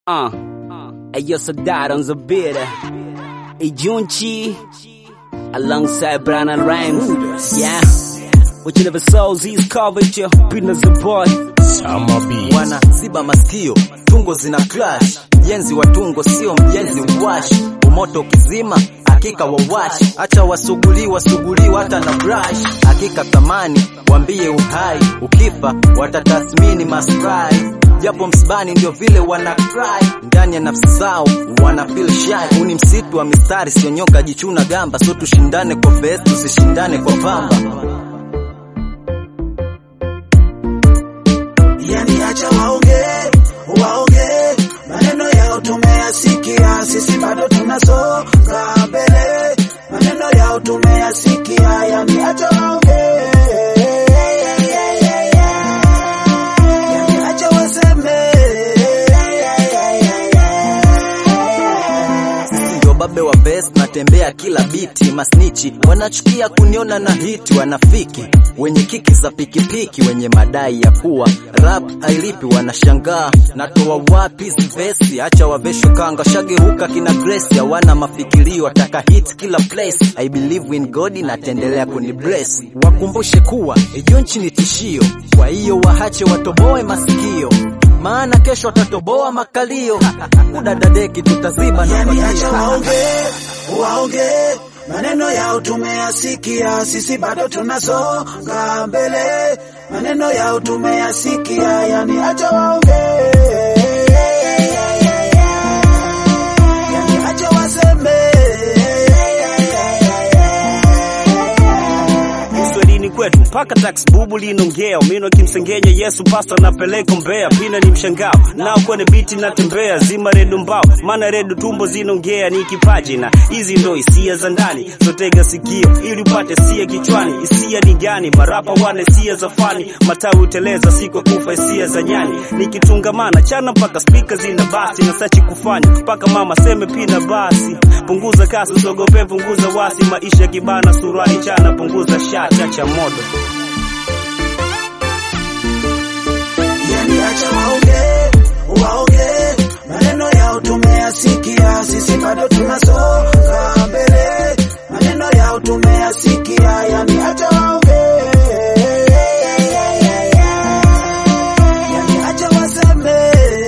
Uh, Ayo Sadat on the beat. A Junchi alongside Brian and Rhymes. Yeah. Which never souls he's covered you. Business the boy. Summer beat. wana ziba masikio, tungo zina clash. Mjenzi wa tungo sio mjenzi wash, umoto ukizima hakika wawash, acha wasuguli wasuguli hata na brush, hakika thamani wambie uhai, ukifa watatathmini masprai japo msibani ndio vile wana cry ndani ya nafsi zao wana feel shy. Huu ni msitu wa mistari, sio nyoka jichuna gamba, so tushindane kwa vest, tusishindane kwa pamba. yani acha waonge waonge maneno yao tumeyasikia sisi bado tunasonga mbele maneno yao tumeyasikia yani acha waonge yani acha waseme ndio babe wa vest natembea kila biti masnichi wanachukia kuniona na hiti wanafiki wenye kiki za pikipiki wenye madai ya kuwa rap hailipi wanashangaa natoa wapi hizi vesi acha wavesho kanga shageuka kina grace hawana mafikirio wataka hit kila place i believe in god natendelea kuni bless wakumbushe kuwa ejonchi ni tishio kwa hiyo wahache watoboe masikio maana kesho watatoboa makalio udadadeki tutaziba na yani acha fagio. waonge waonge maneno yao tumeyasikia sisi bado tunasonga mbele maneno yao tumeyasikia yani acha waonge yani acha waseme Uswahilini kwetu mpaka tax bubu linongea umino kimsengenya Yesu pasta napeleka mbea pina ni mshangao nao kwenye biti natembea zima redu mbao maana redu tumbo zinongea ni kipaji na hizi ndo hisia za ndani zotega sikio ili upate sia kichwani hisia ni gani marapa wana hisia za fani matawi uteleza siko kufa hisia za nyani nikitungamana chana mpaka spika zina basi na sachi kufanya mpaka mama seme pina basi punguza kasi usogope punguza wasi maisha kibana suruali chana punguza shati acha modo yani acha waonge waonge maneno yao tumeyasikia sisi bado tunasonga mbele maneno yao tumeyasikia yani acha waonge yani acha waseme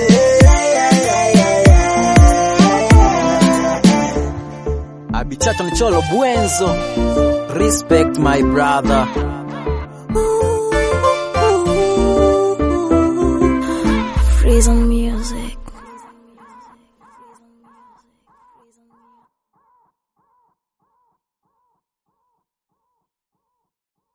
Abichato Mcholo Bwenzo Respect my brother Freeze on music.